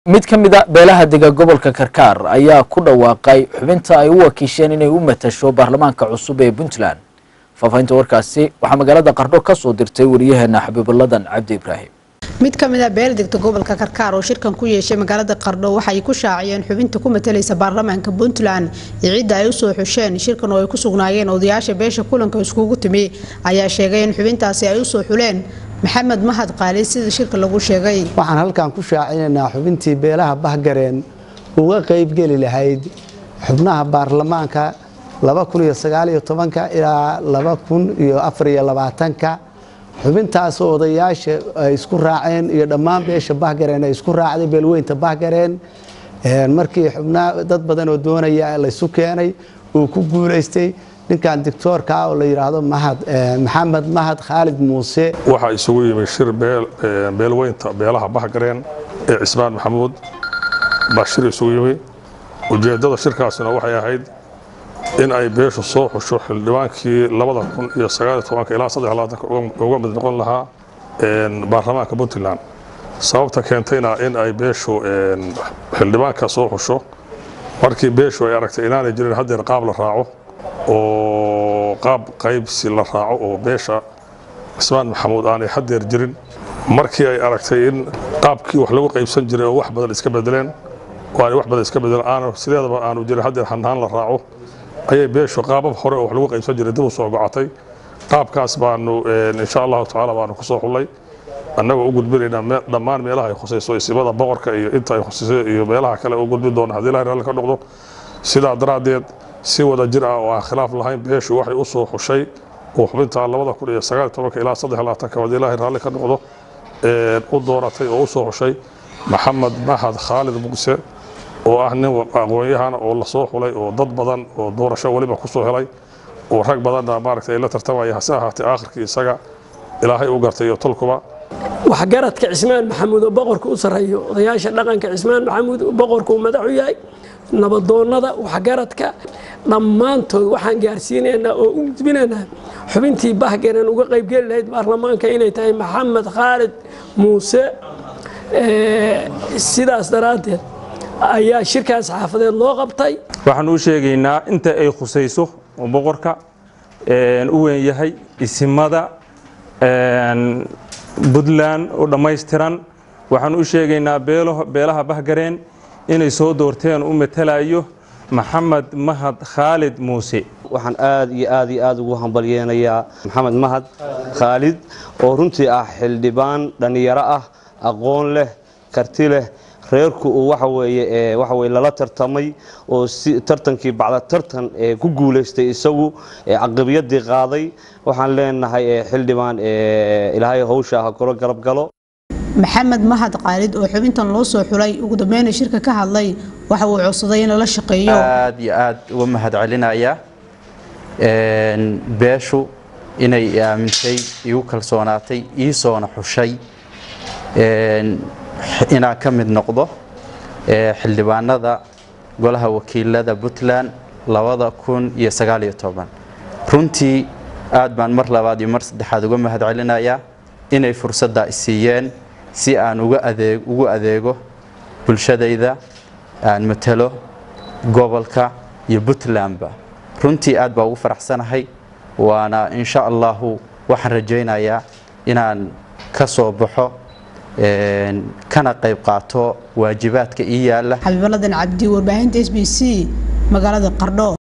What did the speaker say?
mid ka mid a beelaha dega gobolka karkaar ayaa ku dhawaaqay xubinta ay u wakiisheen inay u matasho baarlamaanka cusub ee puntland faafahinta warkaasi waxaa magaalada qardho ka soo dirtay wariyaheena xabiibuladan cabdi ibraahim mid ka mid a beel degta gobolka karkaar oo shirkan ku yeeshay magaalada qardho waxay ku shaaciyeen xubinta ku matalaysa baarlamaanka puntland iyo cidda ay usoo xusheen shirkan oo ay ku sugnaayeen odayaasha beesha kulanka iskugu timi ayaa sheegay in xubintaasi ay usoo xuleen maxamed mahad qaali sida shirka lagu sheegay waxaan halkan ku shaacinaynaa xubintii beelaha bahgareen uga qaybgeli lahayd xubnaha baarlamaanka ilaa xubintaasoo odayaasha ay isku raaceen iyo dhammaan beesha bahgareen ay isku raacday beelweynta bahgareen markii xubnaa dad badan oo doonaya laysu keenay uu ku guulaystay ninkan dictoorka oo la yidhaahdo maxamed mahad khaalid muuse waxaa isugu yimi shir beelweynta beelaha bahgareen ee cismaan maxamuud baa shir isugu yimi ujeeddada shirkaasina waxay ahayd in ay beeshu soo xusho xildhibaankii labada kun iyo sagaaliyo tobanka ilaa saddex labaatanka uga mid noqon lahaa baarlamaanka puntland sababta keentayna in ay beeshu xildhibaanka soo xusho markii beeshu ay aragtay inaanay jirin haddeer qaab la raaco oo qaab qaybsi la raaco oo beesha cismaan maxamuud aanay haddeer jirin markii ay aragtay in qaabkii wax lagu qaybsan jiray oo wax badan iska bedeleen oo aanay wax badan iska bedeleen aanu sideedaba aanu jirin haddeer hanaan la raaco ayay beeshu qaabab hore oo wax lagu qaybsan jiray dib u soo gocotay qaabkaas baanu insha allahu tacaala baanu ku soo xullay annagoo u gudbinaynaa dhammaan meelaha ay khusayso isibada boqorka iyo inta ay khusayso iyo meelaha kale u gudbin doona haddii ilahay raalli ka noqdo sidaa daraaddeed si wada jir ah oo aan khilaaf lahayn beeshu waxay u soo xushay oo xubinta labada kun iyo sagaal tobanka ilaa saddex labaatanka haddii ilaahay raalli ka noqdo u dooratay oo u soo xushay maxamed mahad khaalid muuse oo ah nin aqoon-yahana oo la soo xulay oo dad badan oo doorasho weliba ku soo helay oo rag badanna maaragtay ay la tartamaya hase ahaatee aakhirkii isaga ilaahay u gartay iyo tolkuba waxgaradka cismaan maxamuud oo boqorka u sarreeyo odayaasha dhaqanka cismaan maxamuud boqorka uu madax u yahay nabadoonnada waxgaradka dhammaantood waxaan gaarsiinaynaa oo u gudbinaynaa xubintii bahgaran uga qaybgeli lahayd baarlamaanka inay tahay maxamed khaalid muuse sidaas daraaddeed ayaa shirkaas xaafadeed loo qabtay waxaan u sheegaynaa inta ay khusayso oo boqorka u weyn yahay isimada puntland oo dhammaystiran waxaan u sheegaynaa beelaha bahgareen inay soo doorteen u matalayo maxamed mahad khaalid muuse waxaan aad iyo aad iyo aad ugu hambalyeenayaa maxamed mahad khaalid oo runtii ah xildhibaan dhallinyaro ah aqoon leh karti leh reerku uu waxa weeye waxa weye lala tartamay oo si tartankii bacda tartan ku guulaystay isagu caqabiyadii qaaday waxaan leenahay xildhibaan ilaahay hawsha ha kula garab galo maxamed mahad qaalid oo xubintan loo soo xulay ugu dambeyna shirka ka hadlay waxa uu codsaday in lala shaqeeyo aad iyo aad uga mahad celinaya beeshu inay aamintay igu kalsoonaatay ii soona xushay inaan ka mid noqdo xildhibaanada golaha wakiilada puntland labada kun iyo sagaaliyo toban runtii aad baan mar labaad iyo mar saddexaad uga mahad celinayaa inay fursadda isiiyeen si aan ugu adeego bulshadayda aan matalo gobolka iyo puntlandba runtii aad baa ugu faraxsanahay waana insha allahu waxaan rajaynayaa inaan ka soo baxo kana qayb qaato waajibaadka ii yaala xabiibaladan cabdi warbaahinta s b c magaalada qardho